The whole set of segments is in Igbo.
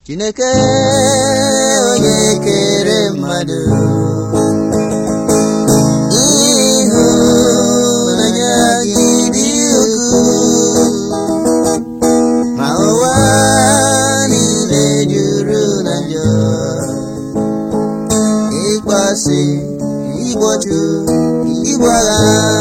Chineke onye kere mmadụ ịhụnanya gị dị ukwuu ma ụwa niile juru na njọ ịkpasị igbochu igbu agha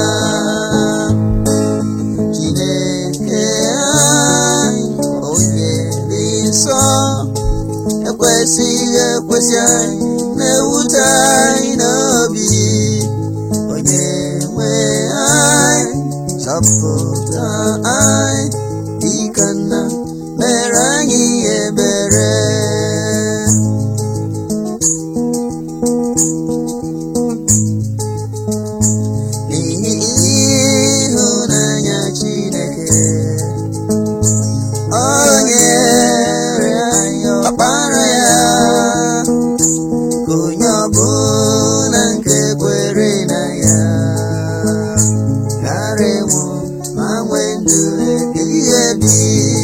Chineke anyị onye dị nsọ ekwesịghị ekwesị anyị na-ewute anyị n'obi onye nwe anyị zọpụta anyị dịka nna mere anyị ebere n'ihi ịhụnanya Chineke o nyere anyị ọkpara ya ka onye ọbụla nke kwere na ya ghara ịnwụ ma nwee ndụ ebighị ebi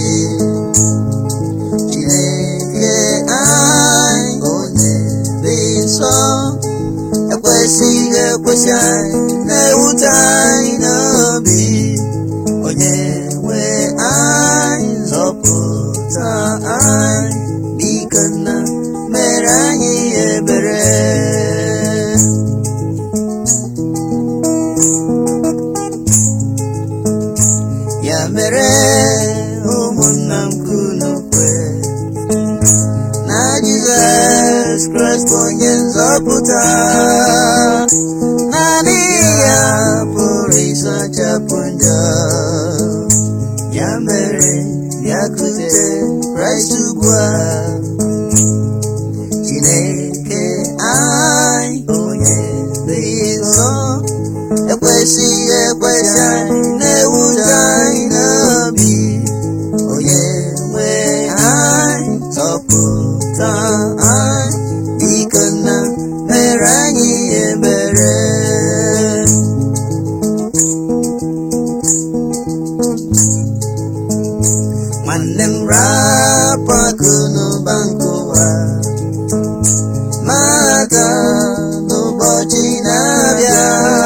Chineke anyị onye dị nsọ ekwesịghị ekwesị anyị na-ewute anyị n'obi onye nwe anyị zọpụta anyị biko nna mere anyị ebere ya mere ụmụnna m kunu kwe na Jizọs Kraịst bụ onye nzọpụta naanị ya pụrụ ịsachapụ njọ ya mere bịakute Kraịst ugbu a Chineke anyị onye dị nsọ ekwesịghị ekwesị anyị na-ewute anyị n'obi onye nwe anyị zọpụta anyị biko nna mere anyị ebere nwanne m rapụ akụ n'ụba nke ụwa maka n'ụbọchị na-abịa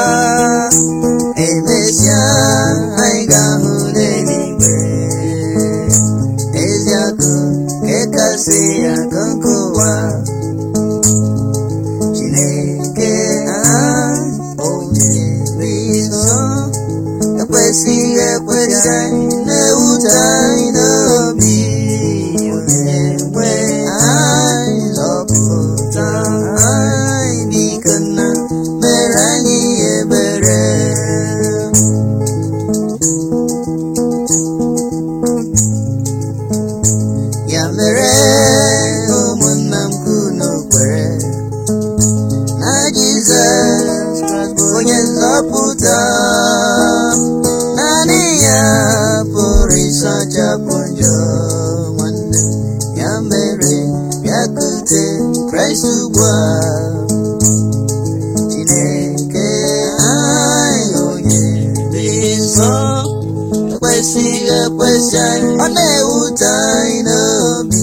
emesịa anyị ga-ahụ n'eluigwe ezi akụ nke kasị akụ nke ụwa Chineke anyị onye dị nsọ ekwesịghị ekwesị anyị na-ewute anyị n'obi onye nwe anyị zọpụta anyị biko nna mere anyị ebere ya mere ụmụnna m kunu kwere na Jizọs Kraịst bụ onye nzọpụta naanị ya pụrụ ịsachapụ njọ nwanne m. ya mere bịakute Kraịst ugbu a Chineke anyị onye dị nsọ ekwesịghị ekwesị anyị ọ na-ewute anyị n'obi